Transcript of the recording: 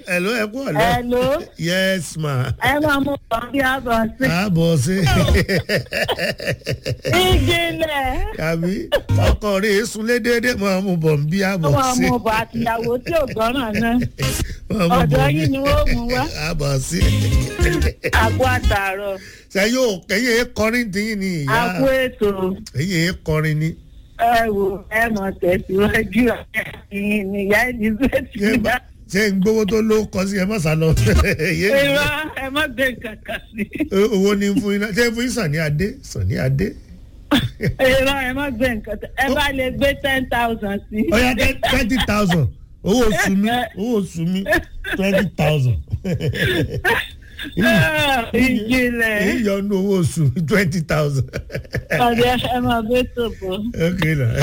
hello ẹ kú ọ̀lẹ́. Hello. yes ma. ẹ máa mú bọ̀ bí a bọ̀ sí. àbọ̀ sí. ìjìnlẹ̀ kàbí ọkọ rẹ̀ sunlé déédéé máa mú bọ̀ bí ó àbọ̀ máa sí. mú bọ̀ àtìyàwó tí ò gbọ́ràn náà Máa mú ọ̀dọ̀ bọ̀ yín ni wọ́n mú wá. àbọ̀ sí. àgbo àtàrọ̀ ṣe yóò kẹ́yìn ẹ̀ kọrin tiyín ni ìyá àgbo ètò ẹ̀yìn ẹ̀ kọrin ni. ẹ wò ẹ mọ̀ tẹ̀síwájú ẹ̀yìn nìyá elizabeth Ṣé gbà. ṣé ń gbowó tó ló kọ sí ẹ má sá lọ. Yé mi. irọ́ ẹ má gbé kankan sí. owó ní fún iná ṣé fún Sàní Adé Sàní Adé. irọ́ ẹ má gbé nǹkan tẹ ẹ bá lè gbé ten thousand sí. ọ̀yà twenty thousand owó oṣù mi owó oṣù mi twenty thousand. Ah, ìjìnlẹ̀ èyí yọ ọ́nú owó oṣù mi twenty thousand. ọ̀dẹ̀ ẹ máa gbé tó bọ̀. okay na.